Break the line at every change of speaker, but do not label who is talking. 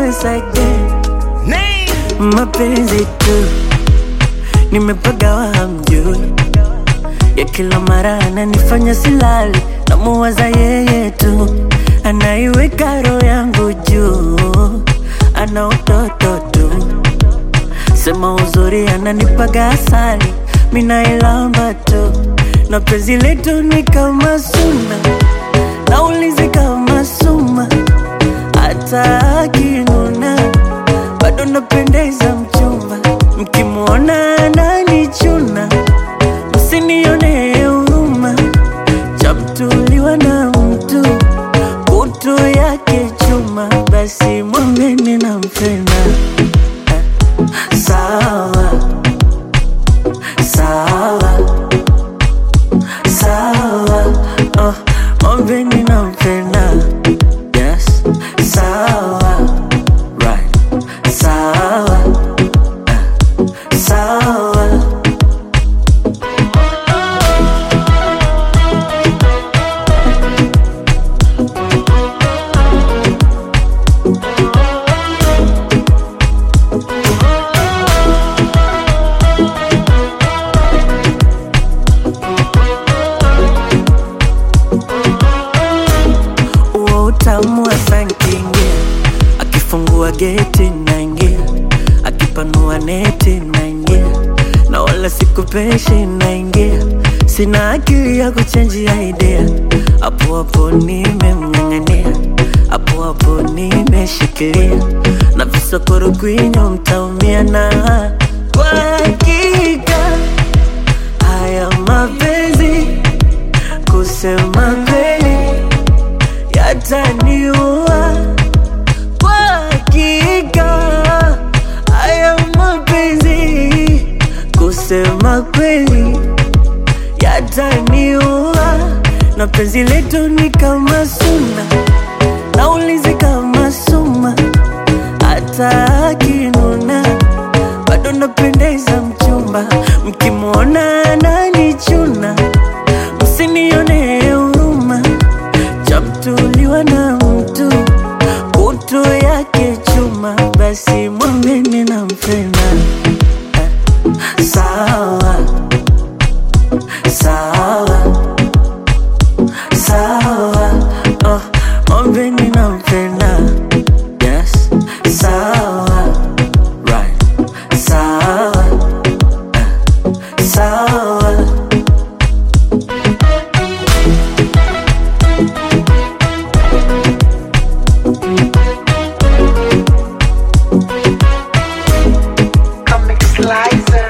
once again mapenzi tu nimepagawa hamjui ya kila mara ananifanya silali namuwaza yeye tu anaiweka roho yangu juu ana utoto tu sema uzuri ananipaga asali minailamba tu na penzi letu ni kama suna naulizi kama suma hata akinuna bado napendeza mchumba mkimwona ananichuna msinione huruma chamtuliwa na mtu kutu yake chuma basi mwambeni nampenda sawa sawa sawa oh, mwambeni nampenda yes sawa right sawa eh, sawa huo utamu wa sankingia akifungua geti naingia akipanua neti naingia na wala sikupeshi naingia sina akili ya kuchenjia idea hapo hapo nimemng'ang'ania hapo hapo nimeshikilia na visokoro kwinyo mtaumia na kwa hakika haya mapenzi kusema kweli yataniua kwa hakika haya mapenzi kusema kweli yataniua na penzi letu ni kama suna naulizi kama suma hata akinuna bado napendeza mchumba mkimwona ananichuna msinione huruma chamtuliwa na mtu kutu yake chuma basi mwambeni nampenda Eh, sawa sawa sawa oh, mwambeni nampenda yes sawa right sawa eh, sawa
Comic Slicer.